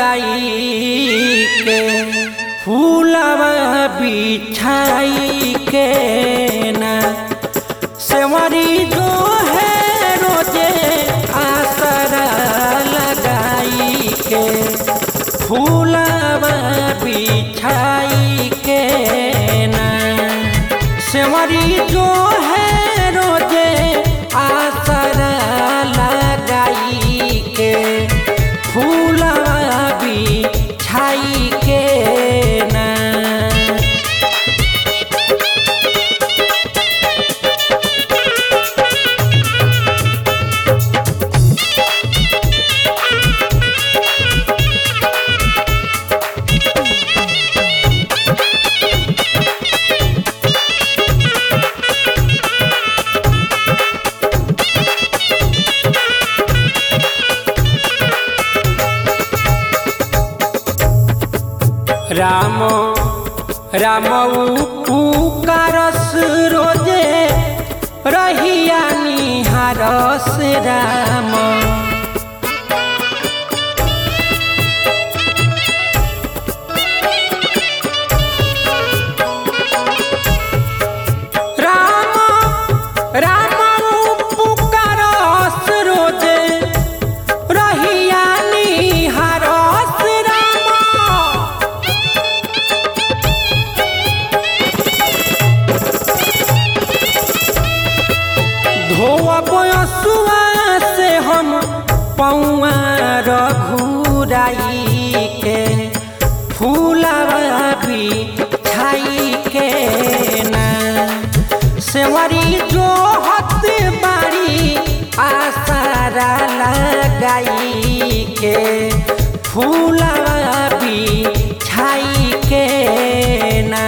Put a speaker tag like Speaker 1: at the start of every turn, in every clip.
Speaker 1: लगाई के फूलवा बिछाई के ना सेवरी जो है रोजे आसरा लगाई के फूलवा बिछाई के ना सेवरी जो है रोजे आसरा लगाई के फूलवा बिछाई के ना राम राम पुकारस रोजे रहिया निहारस राम राम राम पुकारस रोजे रहिया निहारस राम धोअब असुआ से हम पौआ रघुराई के फूलवा बिछाई के ना सेवरी जो हत बारी आसारा लगाई के फूलवा बिछाई के ना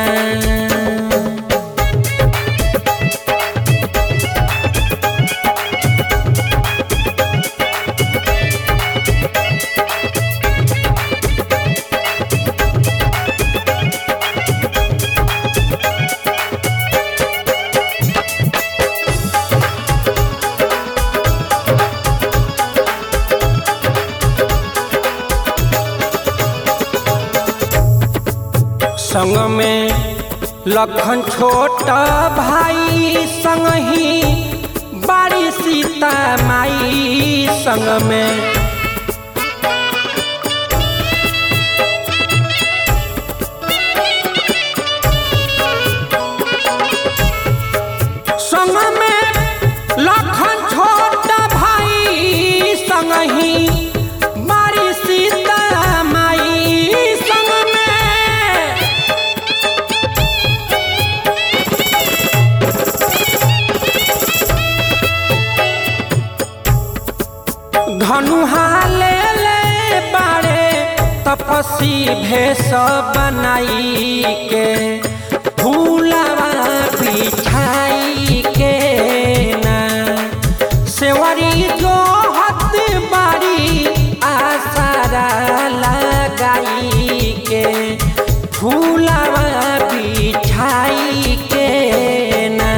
Speaker 1: संग में लखन छोटा भाई संग ही बारी सीता माई संग में संग में लखन छोटा भाई संग ही बारी सीता माई संग में धनुहा ले ले बारे तपसी भेष बनाई के फूलवा बिछाई के ना सेवरी जो हत बारी आसारा लगाई के फूलवा बिछाई के ना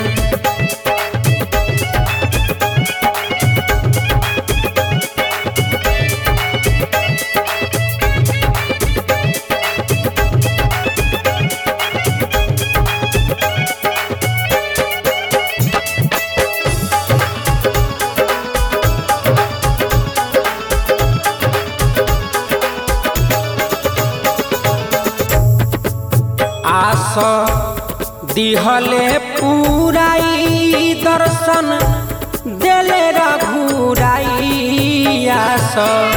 Speaker 1: आस दिहले पूराई दर्शन देले रघुराई आस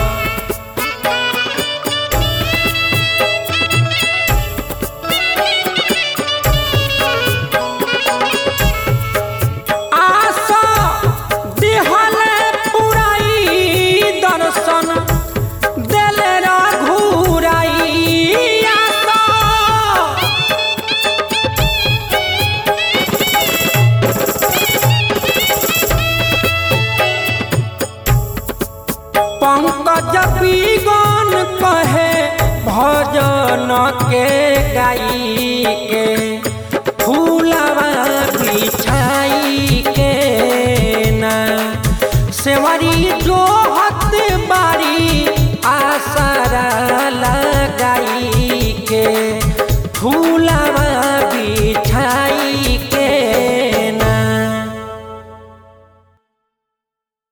Speaker 1: आस दिहले पूराई दर्शन देले रघुराई आस पंकज बीगन कहे भजन के गाई के